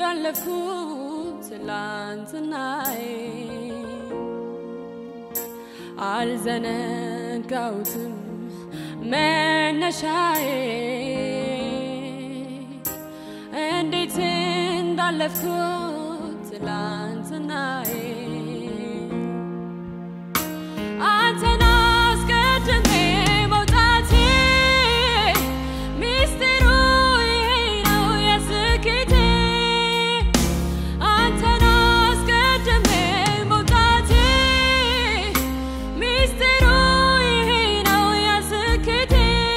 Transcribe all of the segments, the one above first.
እንዳለፍኩት ትላንትናዬ አልዘነጋውትም መነሻዬ እንዴት እንዳለፍኩት ትላንትናዬ አንተን አስቀድሜ መውጣቴ ሚስጥሩ ይሄ ነው የስኬቴ አንተን አስቀድሜ መውጣቴ ሚስጥሩ ይሄ ነው የስኬቴ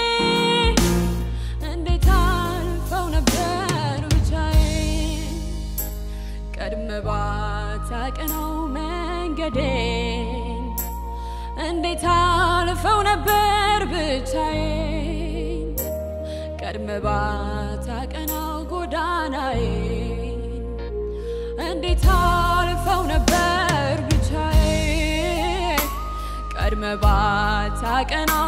እንዴት አልፈው ነበር ብቻዬን ቀድመ ባታቀነው መንገዴን እንዴት አልፈው ነበር ብቻዬን ቀድመ ባታቀናው ጎዳናዬን እንዴት አልፈው ነበር ብቻዬን ቀድመ ባታቀናው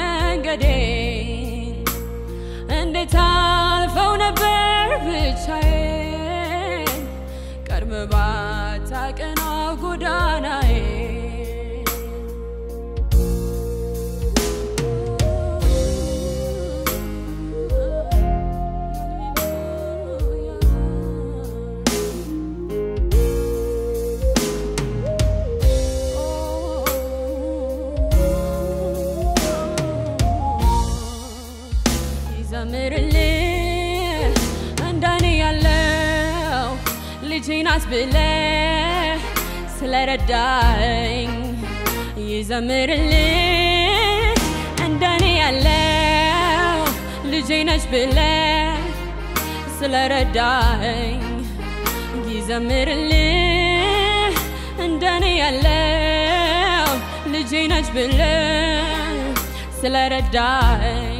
መንገዴን እንዴት አልፈው ነበር ብቻዬን ቀድመ ባታቀናው ጎዳናዬን ይዘምርልህ እንደኔ ያለው ልጄ ናት ብለህ ስለረዳኝ ይዘምርልህ እንደኔ ያለው ልጄ ነች ብለህ ስለረዳኝ ይዘምርልህ እንደኔ ያለው ልጄ ነች ብለህ ስለረዳኝ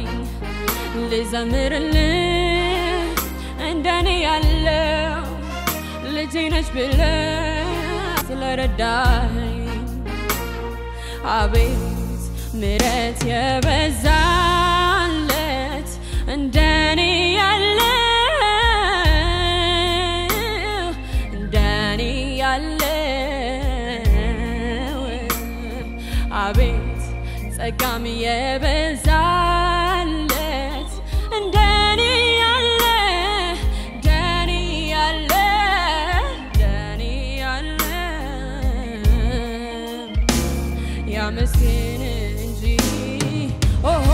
ልዘምርልህ እንደኔ ያለው ልጄ ነች ብለህ ስለረዳኝ አቤት ምረት የበዛለት እንደኔ ያለው እንደኔ ያለው አቤት ጸጋም የበዛለት እንደኔ ያለ እንደኔ ያለ እንደኔ ያለ ያመስግን እንጂ ኦሆ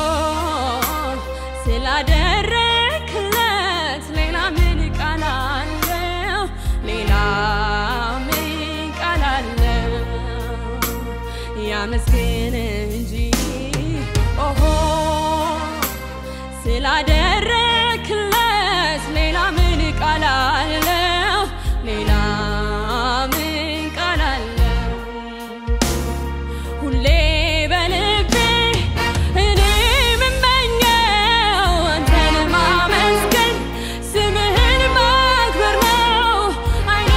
ስላደረክለት ሌላ ምን ቃል አለው? ሌላ ምን ቃል አለው? ያመስግን እንጂ ኦሆ ስላደረክለት ሌላ ምን ቃል አለው? ሌላ ምን ቃል አለው? ሁሌ በልቤ እኔ የምመኘው አንተን ማመስገን ስምህን ማክበር ነው። ዓይኔ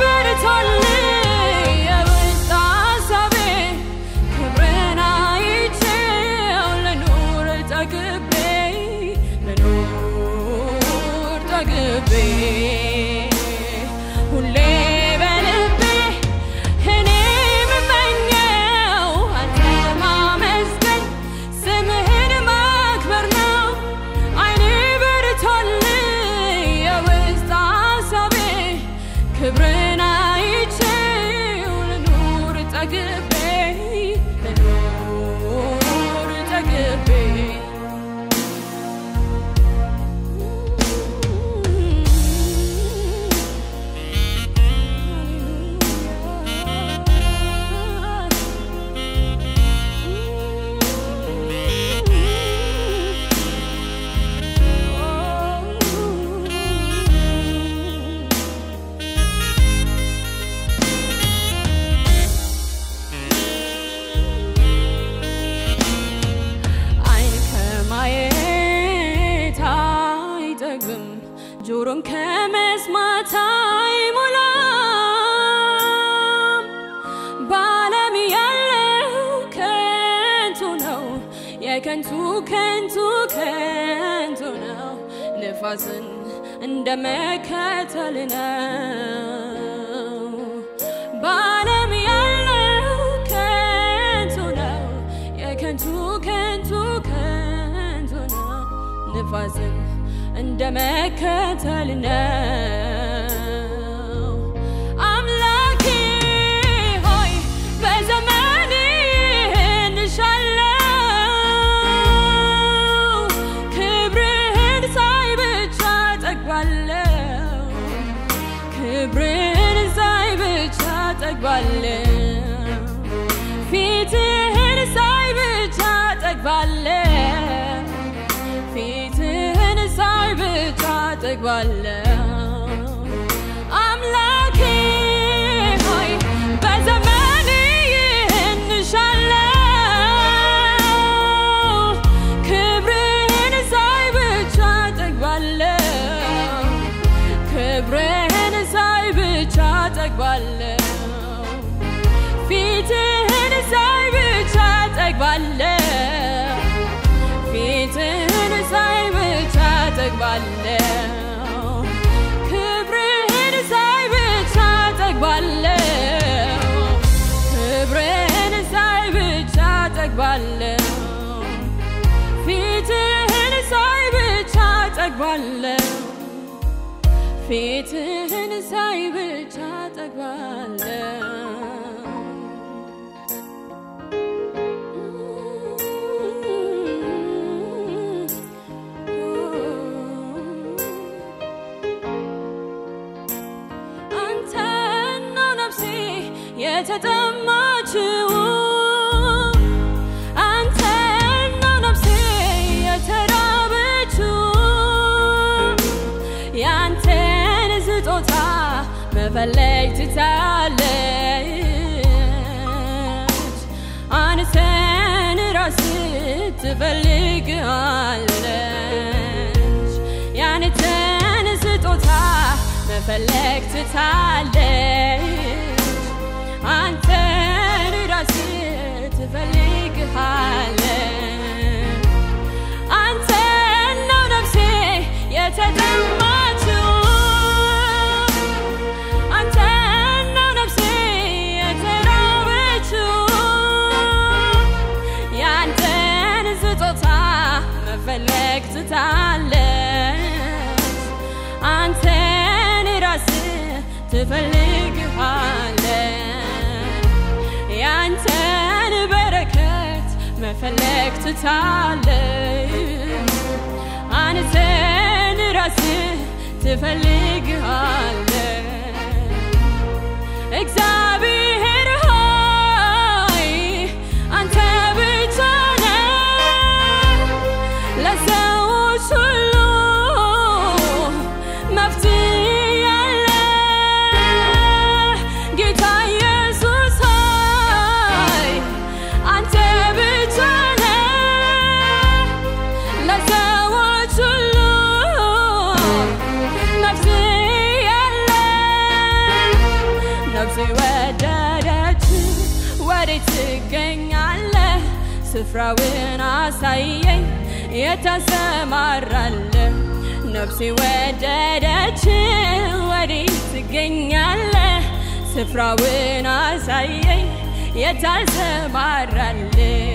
በርቶልኝ የውስጥ ሐሳቤ ክብርን አይቼው ልኑር ጠግቤ ልኑር ጠግቤ ሁሌ በልቤ እኔ የምመኘው አንተን ማመስገን ስምህን ማክበር ነው። ዓይኔ በርቶልኝ የውስጥ ሐሳቤ ክብርን አይቼው ልኑር ጠግቤ ልኑር ጠግቤ አይን ከማየት አይጠግብም፣ ጆሮም ከመስማት አይሞላም። በዓለም ያለው ከንቱ ነው፣ የከንቱ ከንቱ ከንቱ ነው። ንፋስን እንደ መከተል ነው። በዓለም ያለው ከንቱ ነው፣ የከንቱ ከንቱ ከንቱ ነው። ንፋስን እንደ መከተል ነው። አምላኬ ሆይ በዘመኔ እንሻለው ክብርህን ሳይ ብቻ ጠግባለው ክብርህን ሳይ ብቻ ጠግባለው ፊትህን ሳይ ብቻ ጠግባለው ፊትህን ሳይ ብቻ ጠግባለው አምላኬ ሆይ በዘመኔ ይህን እሻለው ክብርህን ሳይ ብቻ ጠግባለው ክብርህን ሳይ ብቻ ጠግባለው ፊትህን ሳይ ብቻ ጠግባለው ፊትህን ሳይ ብቻ ጠግባለው ክብርህን ሳይ ብቻ ጠግባለው ክብርህን ሳይ ብቻ ጠግባለው ፊትህን ሳይ ብቻ ጠግባለው ፊትህን ሳይ ብቻ ጠግባለው አንተን ነው ነፍሴ የተጠማችው አንተን ነው ነፍሴ የተራበችው ያንተን ስጦታ መፈለግ ትታለች አንተን ራስ ትፈልጋለች ያንተን ስጦታ መፈለግ ትታለች አንተን ራስ ትፈልግሃለች አንተን ነው ነፍሴ የተጠማችው አንተን ነው ነፍሴ የተራበችው ያንተን ስጦታ መፈለግ ትታለች አንተን ራስ ትፈልግሃለች ያንተን በረከት መፈለግ ትታለች አንተን ራስ ትፈልግሃለች እግዚአብሔር ሆይ አንተ ብቻ ነህ ለሰዎች ሁሉ መፍትሄ ያለ ጌታ ኢየሱስ ሆይ አንተ ብቻ ነህ ለሰዎች ሁሉ መፍትሄ ያለ ነፍሴ ወደደች ወዴት ትገኛለህ? ስፍራውን አሳየኝ የታሰማራለህ ነፍሴ ወደደች ወዴት ትገኛለህ? ስፍራውን አሳየኝ የታሰማራለህ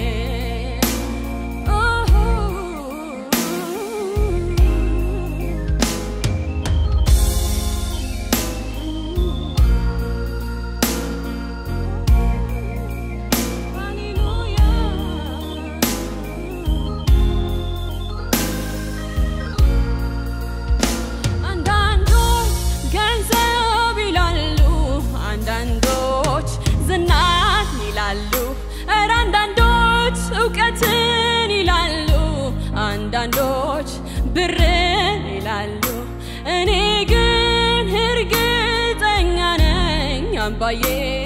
አንዳንዶች ገንዘብ ይላሉ፣ አንዳንዶች ዝናን ይላሉ፣ ኧረ አንዳንዶች እውቀትን ይላሉ፣ አንዳንዶች ብርን ይላሉ። እኔ ግን እርግጠኛ ነኝ አምባዬ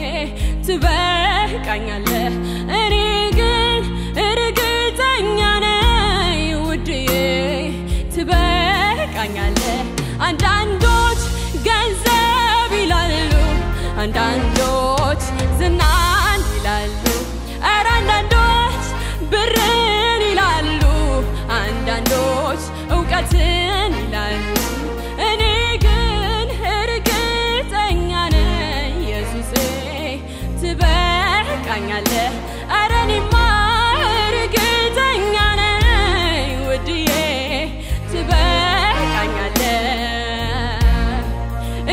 ትበቃኛለህ። እኔ ግን እርግጠኛ ነኝ ውድዬ ትበቃኛለህ። አንዳንዶች ገንዘብ ይላሉ፣ አንዳንዶች ዝናን ይላሉ፣ ኧረ አንዳንዶች ብርን ይላሉ፣ አንዳንዶች እውቀትን ይላሉ።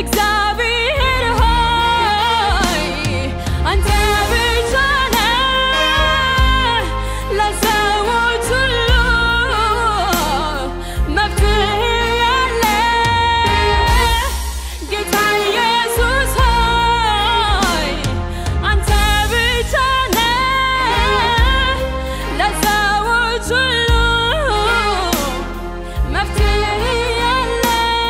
እግዚአብሔር ሆይ አንተ ብቻ ነህ ለሰዎች ሁሉ መፍትሄ ያለ ጌታ ኢየሱስ ሆይ አንተ ብቻ ነህ ለሰዎች ሁሉ መፍትሄ ያለ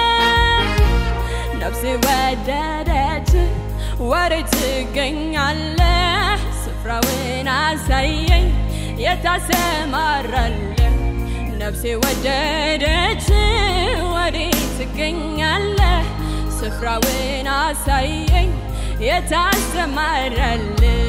ነፍሴ ወደደች ወዴት ትገኛለህ? ስፍራውን አሳየኝ የታሰማራለህ ነፍሴ ወደደች ወዴት ትገኛለህ? ስፍራውን አሳየኝ የታሰማራለህ